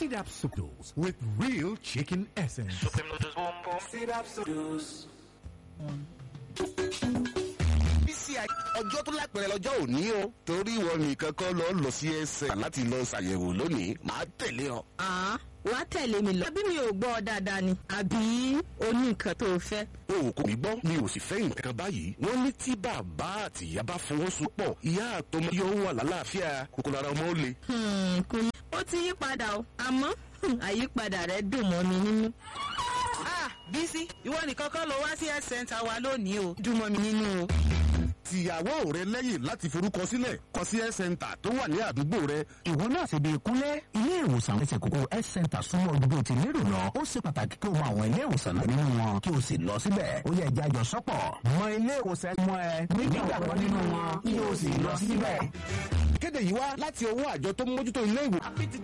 Sidap Noodles with real chicken essence. Supreme noodles boom boom. Sidap Noodles. bísí ọjọ́ tó lápẹ̀rẹ̀ lọ́jọ́ òní o torí ìwọ nìkan kọ́ lọ lọ sí ẹsẹ̀ láti lọ ṣàyẹ̀wò lónìí màá tẹ̀lé ọ. àá wàá tẹ̀lé mi lọ. àbí mi ò gbọ́ ọ dáadáa ni àbí o ní nǹkan tó o fẹ́. o kò ní gbọ́ mi ò sì fẹ́ nǹkan báyìí wọ́n ní tí bàbá àti ìyá bá fọwọ́sowọ́pọ̀ ìyá àtọmọ yóò wà lálàáfíà kòkòrò ara ọmọ ó le. Hmm, kò ní. ó ti yí padà o àmọ́ hmm, àyípadà rẹ̀ dùn mọ́ mi nínú. Ah, Bísí, ìwọ nìkan kọ́ ló wá sí health center wa lónìí o. dùn mọ́ mi nínú o. tìyàwó rẹ lẹ́yìn láti forúkọ sílẹ̀ kọ sí health center tó wà ní àdúgbò rẹ. ìwọ náà ṣe bí ìkúnlẹ̀ ilé ìwòsàn ẹsẹ̀ kókó health center súnmọ́ ojúbọ ti lérò lọ ó ṣe pàtàkì kí o mọ àwọn ilé ìwòsàn náà nínú wọn kí o sì lọ síbẹ̀ ó yẹ ẹja jọ sọ́pọ̀ mọ ilé ìwòsàn mọ ẹ nígbàgbọ́ nínú wọn kí o sì lọ síbẹ̀. kéde yìí wá láti ọwọ́ àjọ tó ń mójútó ilé ìwòsàn.